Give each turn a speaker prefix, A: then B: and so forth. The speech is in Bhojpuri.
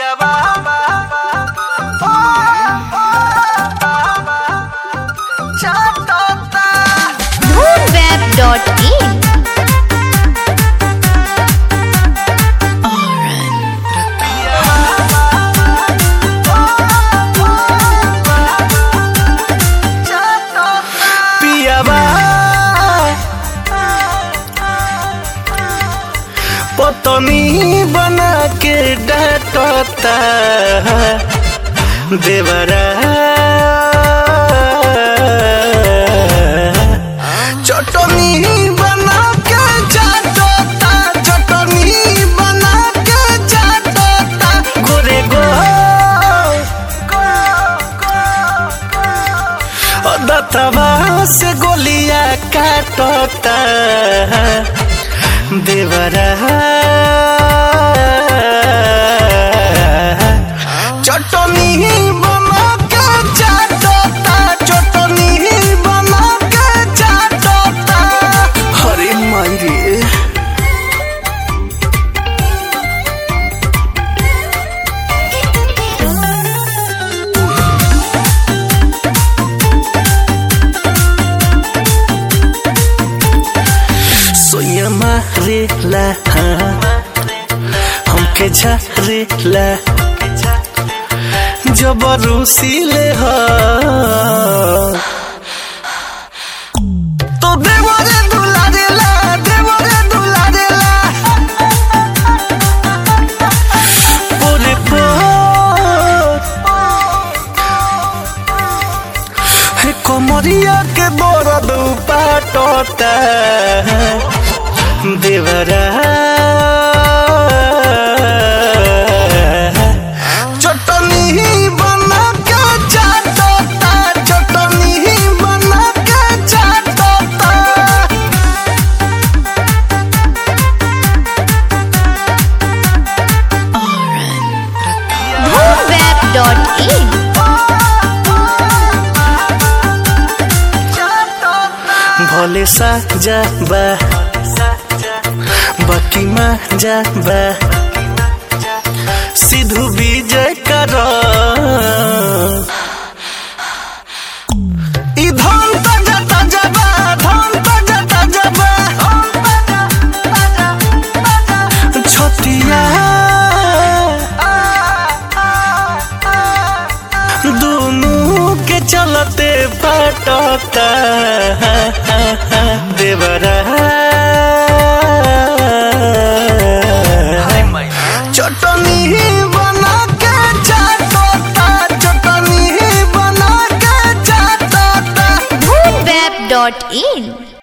A: Web.in
B: पियावा पतनी बना के डाटता देवरा चटनी बना के जाटता चटनी बना के जाटता गोरे गो दतवा से गोलिया काटता देवरा चटनी बना के चाटता चटनी बना के चाटता हरे माई रे सोया मारेला हमके झारेला जबरूसीले ह तो देवरे दुलारेला देवरे दुलारेला पोरे पोर हे कोमरिया के दर्द पाटता देवरा चटनी बना के चाटता चटनी बना के चाटता
A: Web.in
B: भोले सा जाबा बाकी मा जाबा सिद्धू विजय कर ई धन ताजा ताजा बा धन ताजा ताजा बा छोटिया दोनों के चलते पटता देवरा चटनी बना के चाटता चटनी बना के चाटता
A: Web.in